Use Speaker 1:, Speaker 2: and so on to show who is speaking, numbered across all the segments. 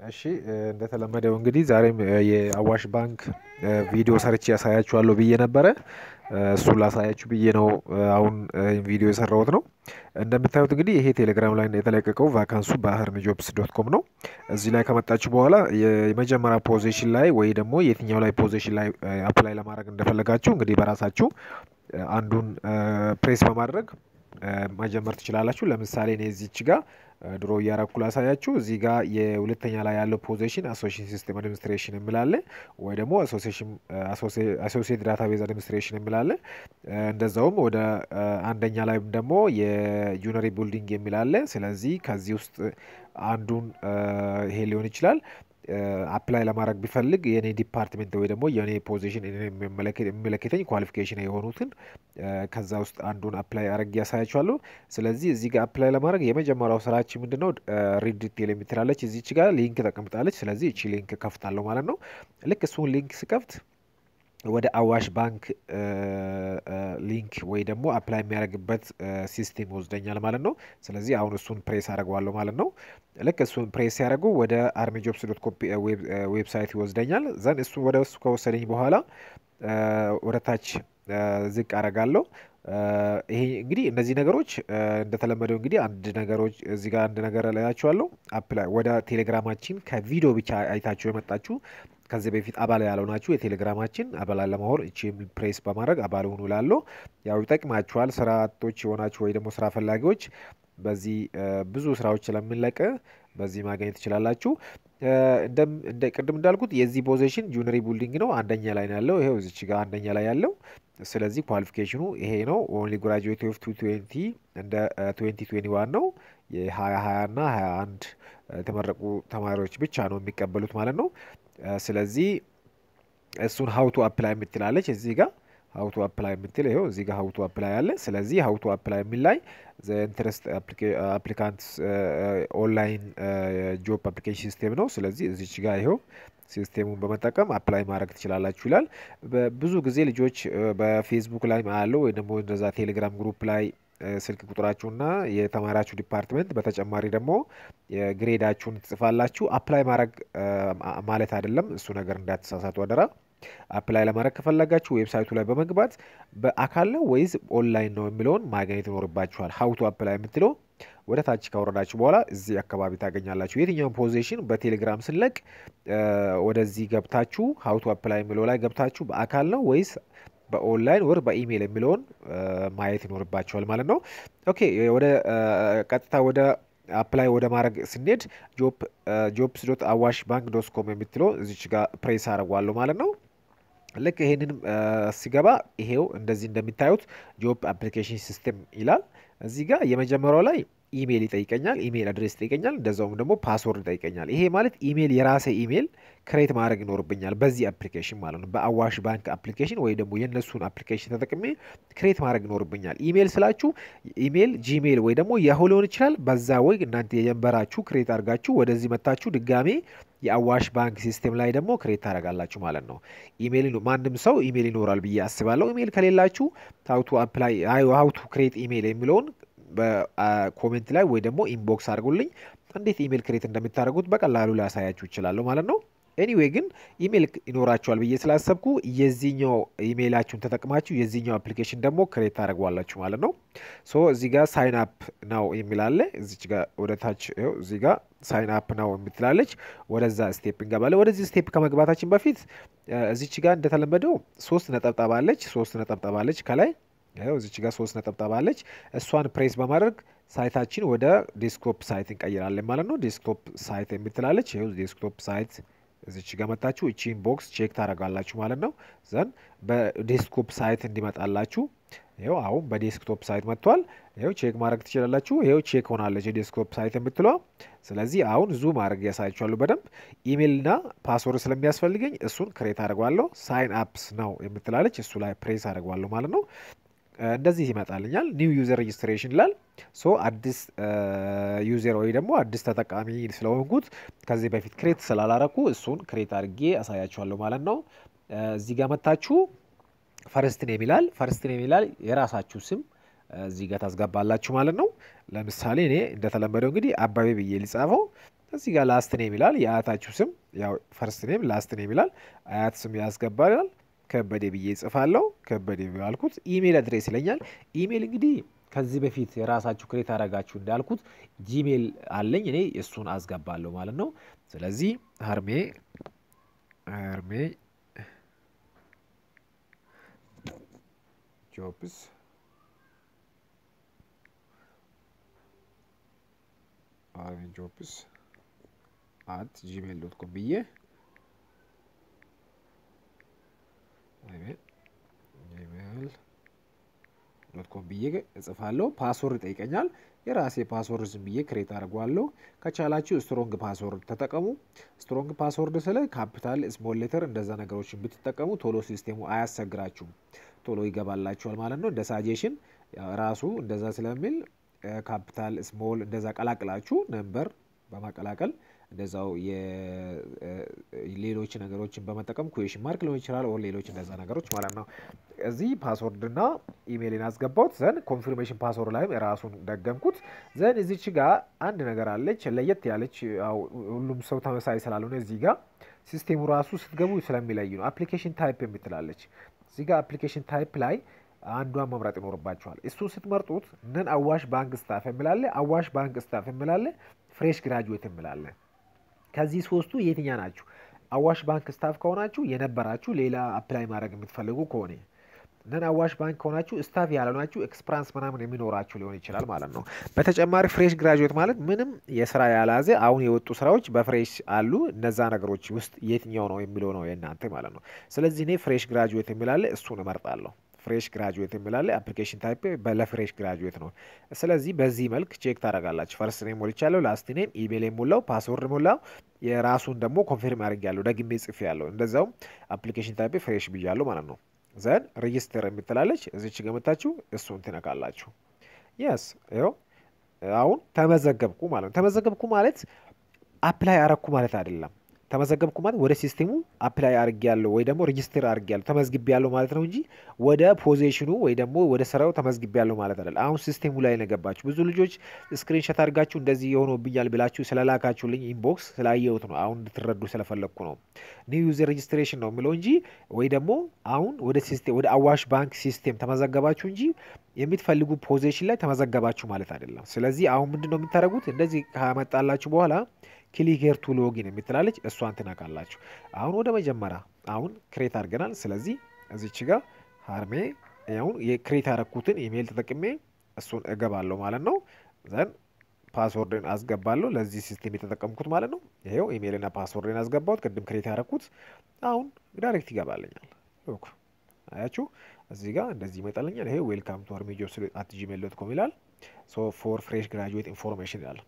Speaker 1: እሺ እንደተለመደው እንግዲህ ዛሬም የአዋሽ ባንክ ቪዲዮ ሰርቼ ያሳያችኋለሁ ብዬ ነበረ። እሱን ላሳያችሁ ብዬ ነው አሁን ቪዲዮ የሰራሁት ነው። እንደምታዩት እንግዲህ ይሄ ቴሌግራም ላይ የተለቀቀው ቫካንሱ ባህርን ጆብስ ዶት ኮም ነው። እዚህ ላይ ከመጣችሁ በኋላ የመጀመሪያ ፖዚሽን ላይ ወይ ደግሞ የትኛው ላይ ፖዚሽን ላይ አፕላይ ለማድረግ እንደፈለጋችሁ እንግዲህ በራሳችሁ አንዱን ፕሬስ በማድረግ መጀመር ትችላላችሁ። ለምሳሌ እኔ እዚች ጋር ድሮ እያረኩ ላሳያችሁ። እዚህ ጋር የሁለተኛ ላይ ያለው ፖዚሽን አሶሽን ሲስተም አድሚኒስትሬሽን የሚላለ ወይ ደግሞ አሶሲየት ዳታቤዝ አድሚኒስትሬሽን የሚላለ እንደዛውም ወደ አንደኛ ላይ ደግሞ የጁነሪ ቢልዲንግ የሚላለ ስለዚህ ከዚህ ውስጥ አንዱን ይሄ ሊሆን ይችላል። አፕላይ ለማድረግ ቢፈልግ የኔ ዲፓርትሜንት ወይ ደግሞ የኔ ፖዚሽን የሚመለከተኝ ኳሊፊኬሽን የሆኑትን ከዛ ውስጥ አንዱን አፕላይ አድርጌ ያሳያችኋለሁ። ስለዚህ እዚህ ጋር አፕላይ ለማድረግ የመጀመሪያው ስራችን ምንድነው? ሪድ ዲቴል የምትላለች እዚች ጋር ሊንክ ተቀምጣለች። ስለዚህ እቺ ሊንክ ከፍታለሁ ማለት ነው። ልክ እሱን ሊንክ ስከፍት ወደ አዋሽ ባንክ ሊንክ ወይ ደግሞ አፕላይ የሚያደርግበት ሲስቴም ይወስደኛል ማለት ነው። ስለዚህ አሁን እሱን ፕሬስ አደርገዋለሁ ማለት ነው። ልክ እሱን ፕሬስ ሲያደርጉ ወደ አርሚ ጆብስ ዶት ኮም ዌብሳይት ይወስደኛል። ዘን እሱ ወደ እሱ ከወሰደኝ በኋላ ወደ ታች ዝቅ አደርጋለሁ። ይሄ እንግዲህ እነዚህ ነገሮች እንደተለመደው እንግዲህ አንድ ነገሮች እዚህ ጋር አንድ ነገር እላያችኋለሁ። አፕላይ ወደ ቴሌግራማችን ከቪዲዮ ብቻ አይታችሁ የመጣችሁ ከዚህ በፊት አባል ያልሆናችሁ የቴሌግራማችን አባል ለመሆን እቺ ፕሬስ በማድረግ አባል ሁኑ እላለሁ። ያው ይጠቅማችኋል። ስራ አጦች የሆናችሁ ወይ ደግሞ ስራ ፈላጊዎች በዚህ ብዙ ስራዎች ስለምንለቅ በዚህ ማግኘት ትችላላችሁ። እንደ ቅድም እንዳልኩት የዚህ ፖዚሽን ጁነሪ ቢልዲንግ ነው። አንደኛ ላይ ነው ያለው። ይሄው እዚች ጋር አንደኛ ላይ ያለው። ስለዚህ ኳሊፊኬሽኑ ይሄ ነው። ኦንሊ ግራጁዌት ኦፍ ቱ ትዌንቲ እንደ ትዌንቲ ትዌንቲ ዋን ነው። የሀያ ሀያ እና ሀያ አንድ የተመረቁ ተማሪዎች ብቻ ነው የሚቀበሉት ማለት ነው። ስለዚህ እሱን ሀውቱ አፕላይ የምትላለች እዚህ ጋር ሀውቱ አፕላይ የምትል ይኸው እዚህ ጋር ሀውቱ አፕላይ አለ። ስለዚህ ሀውቱ አፕላይ የሚል ላይ ኢንትረስት አፕሊካንት ኦንላይን ጆብ አፕሊኬሽን ሲስቴም ነው። ስለዚህ እዚች ጋር ይኸው ሲስቴሙን በመጠቀም አፕላይ ማድረግ ትችላላችሁ ይላል። ብዙ ጊዜ ልጆች በፌስቡክ ላይ አለው ወይ ደግሞ እንደዛ ቴሌግራም ግሩፕ ላይ ስልክ ቁጥራችሁና የተማራችሁ ዲፓርትመንት በተጨማሪ ደግሞ ግሬዳችሁን ትጽፋላችሁ። አፕላይ ማድረግ ማለት አይደለም። እሱ ነገር እንዳትሳሳቱ አደራ። አፕላይ ለማድረግ ከፈለጋችሁ ዌብሳይቱ ላይ በመግባት በአካል ነው ወይስ ኦንላይን ነው የሚለውን ማግኘት ይኖርባችኋል። ሀውቱ አፕላይ የምትለው ወደ ታች ካወረዳችሁ በኋላ እዚህ አካባቢ ታገኛላችሁ። የትኛውን ፖዚሽን በቴሌግራም ስንለቅ ወደዚህ ገብታችሁ ሀውቱ አፕላይ የሚለው ላይ ገብታችሁ በአካል ነው ወይስ በኦንላይን ወር በኢሜይል የሚለውን ማየት ይኖርባቸዋል ማለት ነው። ኦኬ ወደ ቀጥታ ወደ አፕላይ ወደ ማድረግ ስንሄድ ጆብስ ዶት አዋሽ ባንክ ዶት ኮም የምትለው እዚች ጋር ፕሬስ አድርጓለሁ ማለት ነው። ልክ ይሄንንም ሲገባ ይሄው እንደዚህ እንደሚታዩት ጆብ አፕሊኬሽን ሲስተም ይላል። እዚህ ጋር የመጀመሪያው ላይ ኢሜይል ይጠይቀኛል፣ ኢሜይል አድሬስ ይጠይቀኛል፣ እንደዛውም ደግሞ ፓስወርድ ይጠይቀኛል። ይሄ ማለት ኢሜይል የራሴ ኢሜይል ክሬት ማድረግ ይኖርብኛል በዚህ አፕሊኬሽን ማለት ነው። በአዋሽ ባንክ አፕሊኬሽን ወይ ደግሞ የእነሱን አፕሊኬሽን ተጠቅሜ ክሬት ማድረግ ይኖርብኛል። ኢሜይል ስላችሁ ኢሜይል ጂሜይል ወይ ደግሞ ያሁ ሊሆን ይችላል። በዛ ወይ እናንተ የጀንበራችሁ ክሬት አድርጋችሁ ወደዚህ መታችሁ ድጋሜ የአዋሽ ባንክ ሲስቴም ላይ ደግሞ ክሬት ታደርጋላችሁ ማለት ነው። ኢሜይል ማንም ሰው ኢሜይል ይኖራል ብዬ አስባለሁ። ኢሜይል ከሌላችሁ ሀውቱ አፕላይ ሀውቱ ክሬት ኢሜይል የሚለውን በኮሜንት ላይ ወይ ደግሞ ኢንቦክስ አድርጉልኝ። እንዴት ኢሜይል ክሬት እንደምታደርጉት በቀላሉ ላሳያችሁ ይችላለሁ ማለት ነው። ኤኒዌይ ግን ኢሜይል ይኖራችኋል ብዬ ስላሰብኩ የዚህኛው ኢሜይላችሁን ተጠቅማችሁ የዚህኛው አፕሊኬሽን ደግሞ ክሬት ታደርጓላችሁ ማለት ነው። ሶ እዚህ ጋር ሳይን አፕ ነው የሚላለ እዚች ጋር ወደ ታች ው እዚህ ጋር ሳይን አፕ ነው የምትላለች። ወደዛ ስቴፕ እንገባለን። ወደዚህ ስቴፕ ከመግባታችን በፊት እዚች ጋር እንደተለመደው ሶስት ነጠብጣብ አለች። ሶስት ነጠብጣብ አለች ከላይ ይኸው እዚች ጋር ሶስት ነጠብጣብ አለች። እሷን ፕሬስ በማድረግ ሳይታችን ወደ ዴስክቶፕ ሳይት እንቀይራለን ማለት ነው። ዴስክቶፕ ሳይት የምትላለች ይኸው ዴስክቶፕ ሳይት እዚች ጋር መታችሁ እቺን ቦክስ ቼክ ታደርጋላችሁ ማለት ነው። ዘን በዴስክቶፕ ሳይት እንዲመጣላችሁ ይኸው አሁን በዴስክቶፕ ሳይት መጥቷል። ይኸው ቼክ ማድረግ ትችላላችሁ። ይኸው ቼክ ሆናለች የዴስክቶፕ ሳይት የምትለዋ። ስለዚህ አሁን ዙም ማድረግ ያሳያችኋለሁ በደንብ ኢሜይልና ፓስወርድ ስለሚያስፈልገኝ እሱን ክሬት አድርገዋለሁ። ሳይን አፕስ ነው የምትላለች እሱ ላይ ፕሬስ አድርገዋለሁ ማለት ነው። እንደዚህ ይመጣልኛል። ኒው ዩዘር ሬጅስትሬሽን ይላል። ሶ አዲስ ዩዘር ወይ ደግሞ አዲስ ተጠቃሚ ስለሆንኩት ከዚህ በፊት ክሬት ስላላረኩ እሱን ክሬት አድርጌ አሳያችኋለሁ ማለት ነው። እዚህ ጋር መታችሁ ፈርስት ኔም ይላል። ፈርስት ኔም ይላል የራሳችሁ ስም እዚህ ጋር ታስገባላችሁ ማለት ነው። ለምሳሌ እኔ እንደተለመደው እንግዲህ አባቤ ብዬ ሊጻፈው እዚህ ጋር ላስት ኔም ይላል። የአያታችሁ ስም ያው ፈርስት ኔም ላስት ኔም ይላል። አያት ስም ያስገባል። ከበደ ብዬ ጽፋለሁ። ከበደ ያልኩት ኢሜል አድሬስ ይለኛል። ኢሜል እንግዲህ ከዚህ በፊት የራሳችሁ ክሬት አደረጋችሁ እንዳልኩት ጂሜል አለኝ እኔ እሱን አስገባለሁ ማለት ነው። ስለዚህ ሀርሜ ሀርሜ ጆብስ ሀርሜ ጆብስ አት ጂሜል ዶት ኮም ብዬ ጂሜል ዶት ኮም ብዬ እጽፋለሁ። ፓስወርድ ይጠይቀኛል። የራሴ ፓስወርድ ዝም ብዬ ክሬት አድርጓለሁ። ከቻላችሁ ስትሮንግ ፓስወርድ ተጠቀሙ። ስትሮንግ ፓስወርድ ስለ ካፒታል፣ ስሞል ሌተር እንደዛ ነገሮችን ብትጠቀሙ ቶሎ ሲስቴሙ አያስቸግራችሁም፣ ቶሎ ይገባላችኋል ማለት ነው። እንደ ሳጄሽን ራሱ እንደዛ ስለሚል ካፒታል፣ ስሞል እንደዛ ቀላቅላችሁ ነምበር በማቀላቀል እንደዛው ሌሎች ነገሮችን በመጠቀም ኩዌሽን ማርክ ሊሆን ይችላል ኦር ሌሎች እንደዛ ነገሮች ማለት ነው። እዚህ ፓስወርድና ኢሜይልን አስገባሁት። ዘን ኮንፊርሜሽን ፓስወርድ ላይም ራሱን ደገምኩት። ዘን እዚች ጋር አንድ ነገር አለች ለየት ያለች ሁሉም ሰው ተመሳሳይ ስላልሆነ እዚህ ጋር ሲስቴሙ ራሱ ስትገቡ ስለሚለይ ነው። አፕሊኬሽን ታይፕ የምትላለች እዚህ ጋር አፕሊኬሽን ታይፕ ላይ አንዷን መምረጥ ይኖርባቸዋል። እሱን ስትመርጡት ነን አዋሽ ባንክ ስታፍ የምላለ፣ አዋሽ ባንክ ስታፍ የምላለ፣ ፍሬሽ ግራጁዌት የምላለ ከዚህ ሶስቱ የትኛ ናችሁ? አዋሽ ባንክ ስታፍ ከሆናችሁ የነበራችሁ ሌላ አፕላይ ማድረግ የምትፈልጉ ከሆነ ነን አዋሽ ባንክ ከሆናችሁ ስታፍ ያልሆናችሁ ኤክስፕራንስ ምናምን የሚኖራችሁ ሊሆን ይችላል ማለት ነው። በተጨማሪ ፍሬሽ ግራጁዌት ማለት ምንም የስራ ያላዘ አሁን የወጡ ስራዎች በፍሬሽ አሉ። እነዛ ነገሮች ውስጥ የትኛው ነው የሚለው ነው የእናንተ ማለት ነው። ስለዚህ እኔ ፍሬሽ ግራጁዌት የሚላለ እሱን እመርጣለሁ። ፍሬሽ ግራጁዌት የሚላለ አፕሊኬሽን ታይፕ ለፍሬሽ ግራጁዌት ነው። ስለዚህ በዚህ መልክ ቼክ ታደርጋላችሁ። ፈርስት ኔም ሞልቻለሁ፣ ላስት ኔም ኢሜል ሞላው፣ ፓስወርድ ሞላው፣ የራሱን ደግሞ ኮንፊርም አድርጌያለሁ፣ ደግሜ ጽፌ ያለሁ እንደዛውም አፕሊኬሽን ታይፕ ፍሬሽ ብያለሁ ማለት ነው። ዘን ሬጅስተር የምትላለች እዚች ገመታችሁ እሱን ትነካላችሁ። የስ ይኸው አሁን ተመዘገብኩ ማለት ነው። ተመዘገብኩ ማለት አፕላይ አረኩ ማለት አይደለም። ተመዘገብኩ ማለት ወደ ሲስቴሙ አፕላይ አድርጌያለሁ ወይ ደግሞ ሬጅስተር አድርጌያለሁ ተመዝግቤያለሁ ማለት ነው እንጂ ወደ ፖዚሽኑ ወይ ደግሞ ወደ ስራው ተመዝግቤያለሁ ማለት አይደለም። አሁን ሲስቴሙ ላይ ነው የገባችሁ። ብዙ ልጆች ስክሪንሾት አድርጋችሁ እንደዚህ የሆኖብኛል ብላችሁ ስለላካችሁልኝ ኢንቦክስ ስላየሁት ነው። አሁን እንድትረዱ ስለፈለግኩ ነው። ኒው ዩዘር ሬጅስትሬሽን ነው የሚለው እንጂ ወይ ደግሞ አሁን ወደ ሲስቴም ወደ አዋሽ ባንክ ሲስቴም ተመዘገባችሁ እንጂ የምትፈልጉ ፖዚሽን ላይ ተመዘገባችሁ ማለት አይደለም። ስለዚህ አሁን ምንድን ነው የምታደርጉት? እንደዚህ ካመጣላችሁ በኋላ ክሊክ ሄር ቱ ሎጊን የምትላለች እሷን ትነካላችሁ። አሁን ወደ መጀመሪያ አሁን ክሬት አድርገናል። ስለዚህ እዚች ጋር ሀርሜ አሁን የክሬት ያረኩትን ኢሜይል ተጠቅሜ እሱን እገባለሁ ማለት ነው። ዘን ፓስወርድን አስገባለሁ ለዚህ ሲስቴም የተጠቀምኩት ማለት ነው። ይሄው ኢሜይልና ፓስወርድን አስገባሁት ቅድም ክሬት ያረኩት አሁን ዳይሬክት ይገባለኛል። ሎክ አያችሁ እዚህ ጋር እንደዚህ ይመጣለኛል። ይሄ ዌልካም ቱ አርሜ ጆብስ አት ጂሜል ዶት ኮም ይላል። ሶ ፎር ፍሬሽ ግራጁዌት ኢንፎርሜሽን ይላል።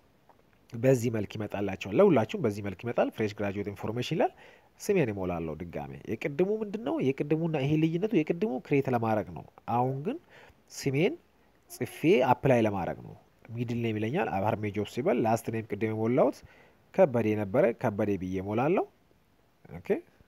Speaker 1: በዚህ መልክ ይመጣላቸዋል። ለሁላችሁም በዚህ መልክ ይመጣል። ፍሬሽ ግራጁዌት ኢንፎርሜሽን ይላል። ስሜን እሞላለሁ ድጋሜ። የቅድሙ ምንድን ነው የቅድሙና ይሄ ልዩነቱ? የቅድሙ ክሬት ለማድረግ ነው። አሁን ግን ስሜን ጽፌ አፕላይ ለማድረግ ነው። ሚድል ኔም ይለኛል። አርሜ ጆብስ ሲበል ላስት ኔም ቅድም የሞላሁት ከበዴ ነበረ። ከበዴ ብዬ እሞላለሁ። ኦኬ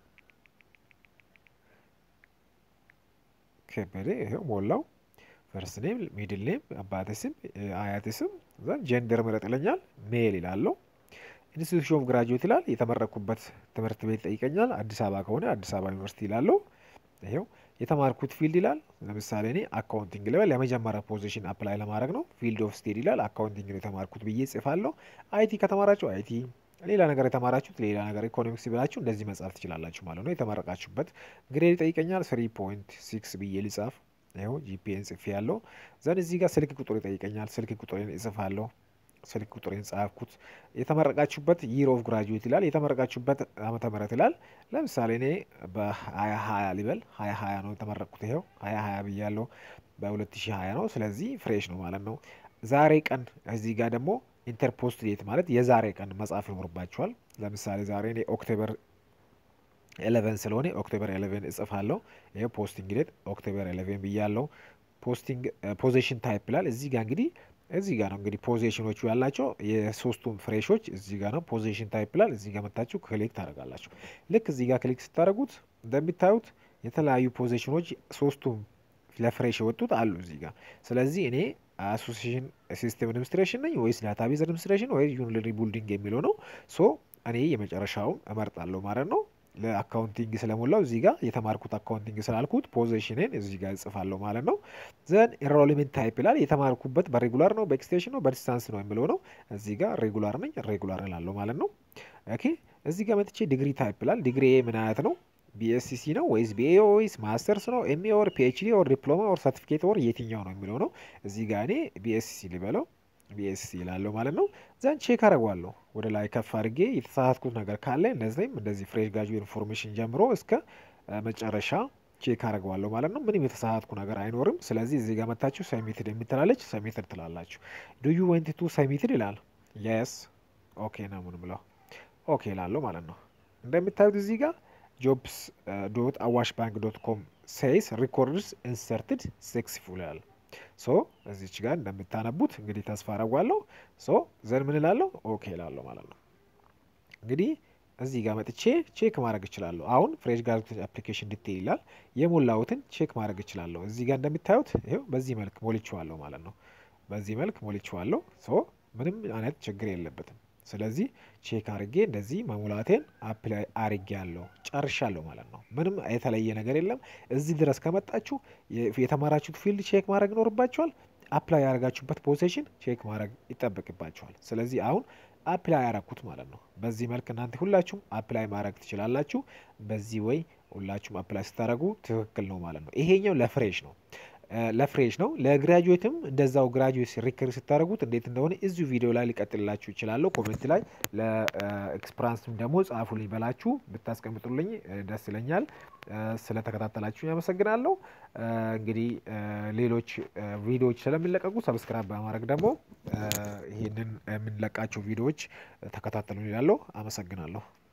Speaker 1: ከበዴ ይኸው ሞላው። ፈርስት ኔም፣ ሚድል ኔም፣ አባቴ ስም፣ አያቴ ስም ዘን ጀንደር ምረጥ ይለኛል። ሜል ይላለሁ። ኢንስቲቱሽን ኦፍ ግራጁዌት ይላል። የተመረኩበት ትምህርት ቤት ይጠይቀኛል። አዲስ አበባ ከሆነ አዲስ አበባ ዩኒቨርሲቲ ይላለሁ። ይሄው የተማርኩት ፊልድ ይላል። ለምሳሌ እኔ አካውንቲንግ ልበል። የመጀመሪያ ፖዚሽን አፕላይ ለማድረግ ነው። ፊልድ ኦፍ ስቴድ ይላል። አካውንቲንግ ነው የተማርኩት ብዬ ጽፋለሁ። አይቲ ከተማራችሁ አይቲ፣ ሌላ ነገር የተማራችሁት ሌላ ነገር፣ ኢኮኖሚክስ ብላችሁ እንደዚህ መጻፍ ትችላላችሁ ማለት ነው። የተመረቃችሁበት ግሬድ ይጠይቀኛል። ስሪ ፖይንት ሲክስ ብዬ ልጻፍ ይኸው ጂፒኤን ጽፌ ያለው ዘን እዚህ ጋር ስልክ ቁጥር ይጠይቀኛል። ስልክ ቁጥሬን እጽፋለሁ። ስልክ ቁጥሬን ጻፍኩት። የተመረቃችሁበት ይር ኦፍ ግራጁዌት ይላል። የተመረቃችሁበት ዓመተ ምህረት ይላል። ለምሳሌ እኔ በሀያ ሀያ ሊበል ሀያ ሀያ ነው የተመረቅኩት። ይኸው ሀያ ሀያ ብያለሁ። በሁለት ሺህ ሀያ ነው። ስለዚህ ፍሬሽ ነው ማለት ነው። ዛሬ ቀን እዚህ ጋር ደግሞ ኢንተርፖስት ዴት ማለት የዛሬ ቀን መጻፍ ይኖርባችኋል። ለምሳሌ ዛሬ እኔ ኦክቶበር ኤሌቨን ስለሆነ ኦክቶበር ኤሌቨን እጽፋለሁ። ይሄ ፖስቲንግ ዴት ኦክቶበር ኤሌቨን ብያለሁ። ፖስቲንግ ፖዚሽን ታይፕ ይላል። እዚህ ጋር እንግዲህ እዚህ ጋር ነው እንግዲህ ፖዚሽኖቹ ያላቸው የሶስቱም ፍሬሾች እዚህ ጋር ነው። ፖዚሽን ታይፕ ይላል። እዚህ ጋር መታችሁ ክሊክ ታደርጋላችሁ። ልክ እዚህ ጋር ክሊክ ስታደርጉት እንደሚታዩት የተለያዩ ፖዚሽኖች ሶስቱም ለፍሬሽ የወጡት አሉ እዚህ ጋር። ስለዚህ እኔ አሶሲሽን ሲስተም አድሚኒስትሬሽን ነኝ ወይስ ዳታቤዝ አድሚኒስትሬሽን ወይ ዩኒለሪ ቢልዲንግ የሚለው ነው። ሶ እኔ የመጨረሻውን እመርጣለሁ ማለት ነው። ለአካውንቲንግ ስለሞላው እዚህ ጋር የተማርኩት አካውንቲንግ ስላልኩት ፖዚሽንን እዚህ ጋር እጽፋለሁ ማለት ነው። ዘን ኢንሮልመንት ታይፕ ይላል የተማርኩበት በሬጉላር ነው በኤክስቴንሽን ነው በዲስታንስ ነው የሚለው ነው። እዚህ ጋር ሬጉላር ነኝ ሬጉላር እላለሁ ማለት ነው። ኦኬ እዚህ ጋር መጥቼ ዲግሪ ታይፕ ይላል ዲግሪ ምን አይነት ነው? ቢኤስሲሲ ነው ወይስ ቢኤ ወይስ ማስተርስ ነው ኤምኤ ኦር ፒኤችዲ ኦር ዲፕሎማ ኦር ሰርቲፊኬት ኦር የትኛው ነው የሚለው ነው። እዚህ ጋር እኔ ቢኤስሲ ልበለው ቢኤስሲ ይላለሁ ማለት ነው። ዘን ቼክ አደርገዋለሁ ወደ ላይ ከፍ አድርጌ የተሳሳትኩት ነገር ካለ እነዚህም እንደዚህ ፍሬሽ ጋጁዌት ኢንፎርሜሽን ጀምሮ እስከ መጨረሻ ቼክ አደርገዋለሁ ማለት ነው። ምንም የተሳሳትኩ ነገር አይኖርም። ስለዚህ እዚህ ጋር መታችሁ ሰሚትድ የምትላለች ሰሚትድ ትላላችሁ። ዱ ዩ ወንት ቱ ሰሚትድ ይላል። የስ ኦኬ ነው ምን ብለው ኦኬ ላለሁ ማለት ነው። እንደምታዩት እዚህ ጋር ጆብስ ዶት አዋሽ ባንክ ዶት ኮም ሴይስ ሪኮርድስ ኢንሰርትድ ሰክሰስፉል ይላል። ሶ እዚች ጋር እንደምታነቡት እንግዲህ ተስፋ አረጓለሁ። ሶ ዘን ምን እላለሁ ኦኬ እላለሁ ማለት ነው። እንግዲህ እዚህ ጋር መጥቼ ቼክ ማድረግ እችላለሁ። አሁን ፍሬሽ ጋዜት አፕሊኬሽን ዲቴይል ይላል። የሞላሁትን ቼክ ማድረግ እችላለሁ። እዚህ ጋር እንደምታዩት ይኸው በዚህ መልክ ሞልቼዋለሁ ማለት ነው። በዚህ መልክ ሞልቼዋለሁ። ሶ ምንም አይነት ችግር የለበትም። ስለዚህ ቼክ አድርጌ እንደዚህ መሙላቴን አፕላይ አርጌ ያለው ጨርሻለሁ ማለት ነው። ምንም የተለየ ነገር የለም። እዚህ ድረስ ከመጣችሁ የተማራችሁት ፊልድ ቼክ ማድረግ ይኖርባችኋል። አፕላይ ያደረጋችሁበት ፖዚሽን ቼክ ማድረግ ይጠበቅባችኋል። ስለዚህ አሁን አፕላይ ያረኩት ማለት ነው። በዚህ መልክ እናንተ ሁላችሁም አፕላይ ማድረግ ትችላላችሁ። በዚህ ወይ ሁላችሁም አፕላይ ስታደረጉ ትክክል ነው ማለት ነው። ይሄኛው ለፍሬሽ ነው ለፍሬሽ ነው። ለግራጁዌትም እንደዛው ግራጁዌት ሪከር ስታደርጉት እንዴት እንደሆነ እዚሁ ቪዲዮ ላይ ሊቀጥልላችሁ ይችላለሁ። ኮሜንት ላይ ለኤክስፕራንስም ደግሞ ጻፉልኝ በላችሁ ብታስቀምጡልኝ ደስ ይለኛል። ስለተከታተላችሁ ያመሰግናለሁ። እንግዲህ ሌሎች ቪዲዮዎች ስለሚለቀቁ ሰብስክራይብ በማድረግ ደግሞ ይህንን የምንለቃቸው ቪዲዮዎች ተከታተሉ ይላለሁ። አመሰግናለሁ።